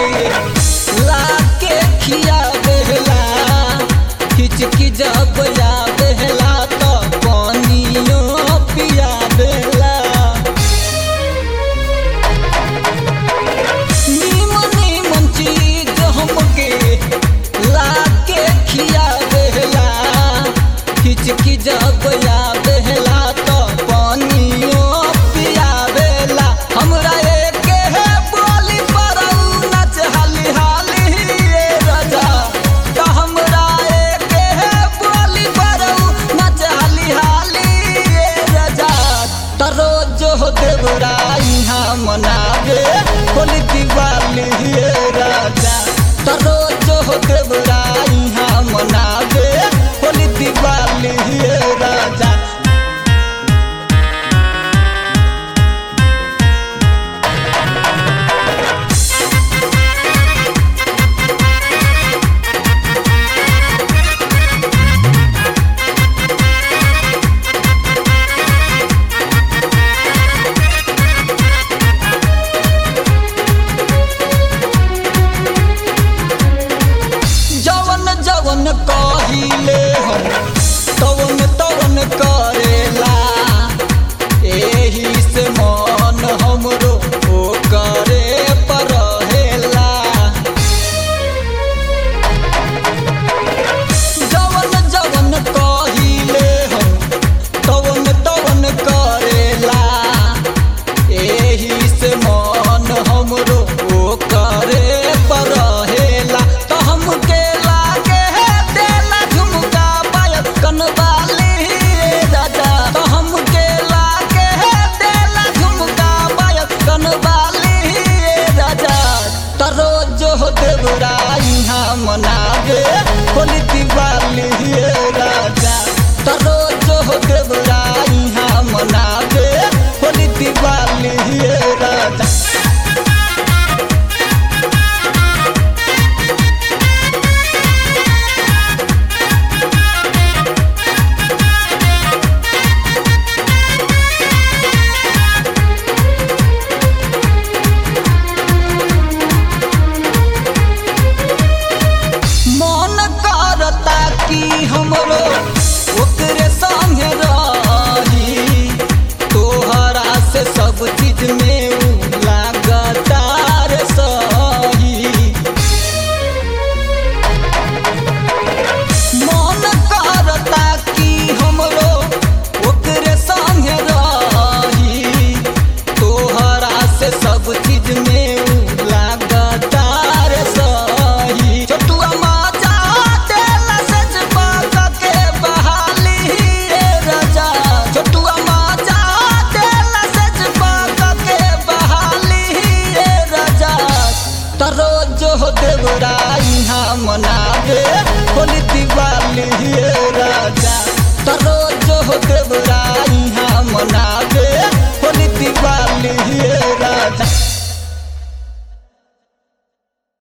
लाके खिया बेहला हिचकी जब या बेहला तो पानियो पिया बेला नीमन नीमन चीज हमके लाके खिया बेहला हिचकी जब या बेहला तो पानियो पिया बेला हमरा एके है बोली परऊ नच हाली हाली रे राजा तो हमरा एके है बोली परऊ नच हाली हाली रे राजा तो रोज हो देवराई हाँ मनावे होली दिवाली रे राजा तो रोज हो देवराई हाँ मनावे होली दिवाली रे राजा जवन जवन कहिले हम तवन तवन करेला एही से मन हमरो ओ करे पर रहेला जवन जवन कहिले हम तवन तवन करेला एही से मन हमरो ओ करे पर रहेला तो हमके लागे है देला झुमका बायक कनवाली रे राजा तो हमके लागे है देला झुमका बायक कनवाली रे राजा तो रोज हो देवराई हाँ मनावे होली दिवाली रे राजा तो रोज हो देवराई हाँ मनावे होली दिवाली रे राजा मन करता कि हमरो ओकरे संगे रही तोहरा से सब चीज में उ लागतार सही मन करता कि हमरो ओकरे संगे रही तोहरा से सब चीज में उ लागतार सही छोटुआ माचा देला सच पाक के बहाली रे राजा छोटुआ माचा देला सच पाक के बहाली रे राजा तो रोज हो देवराई हाँ मनावे होली दिवाली रे राजा तो रोज हो देवराई हाँ मनावे होली दिवाली रे राजा